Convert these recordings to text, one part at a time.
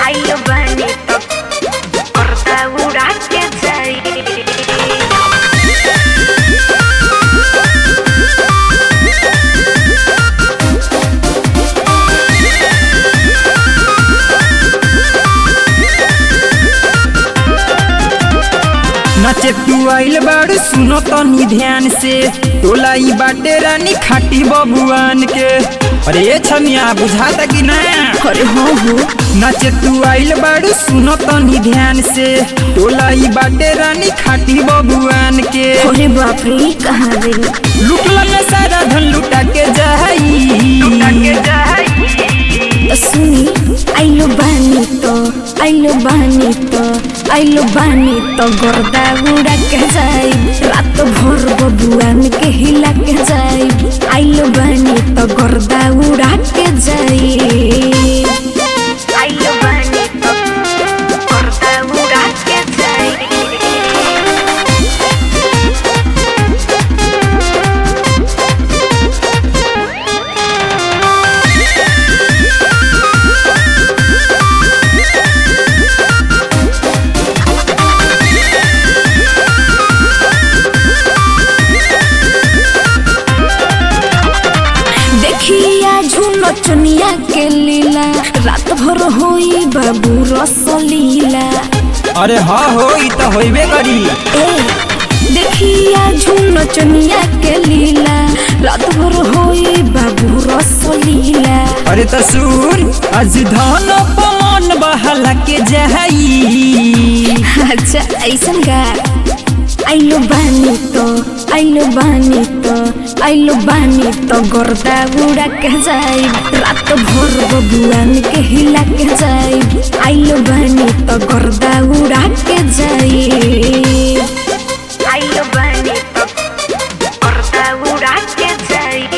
आइलो बानी तो पर्दा उड़ा के जाई नचे तू आइल बाड़ू सुनो तनी ध्यान से टोला ई बाटे रानी खाटी बबुआन के अरे ये छमिया बुझाता कि ना अरे हाँ हो नचे तू आइल बाड़ू सुनो तनी ध्यान से टोला ई बाटे रानी खाटी बबुआन के अरे बाप रे कहाँ गई लुटला में सारा धन लुटा के जाई लुटा के जाई सुनी आइलो बानी तो आइलो बानी तो आइलो बानी तो गर्दा उड़ा के जाई रात भर बबुआन के हिला के जाई आइलो बानी तो गर्दा उड़ा के जाई आइलो बानी तो गर्दा उड़ा के जाई देखिया झुनो चुनिया के लीला रात भर होई बाबू रसलीला अरे हाँ हो ई तो होइबे करी ए देखिया झुनो चुनिया के लीला रात भर होई बाबू रसलीला अरे तो सुन आज धन पवन बहला के जाई अच्छा ऐसन का आइलो बानी तो आइलो बानी तो आइलो बानी तो गर्दा उड़ा के जाई रात भर बबुआन के हिला के जाई आइलो बानी तो गर्दा उड़ा के जाई आइलो बानी तो गर्दा उड़ा के जाई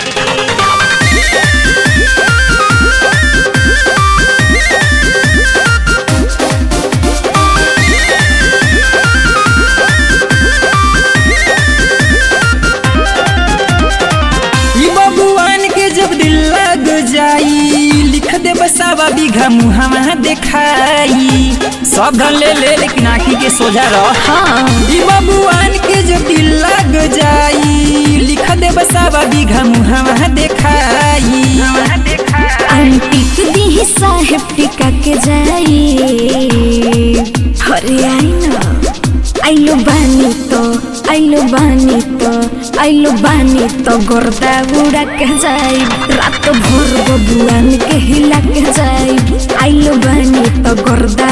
ई बबुआन के जब दिल लग जाई लिख दे बसावा बीघा मुहावा देखाई सब धन ले ले लेकिन आखी के सोझा रह हाँ ई बबुआन के जब दिल लग जाई लिख दे बसावा बीघा मुहावा देखाई अंतिक दी साहेब टिका के जाई अरे आई ना आइलो बानी तो आइलो बानी तो आइलो बानी तो गर्दा उड़ा के जाई रात भर बबुआन के हिला के जाई आइलो बानी तो गर्दा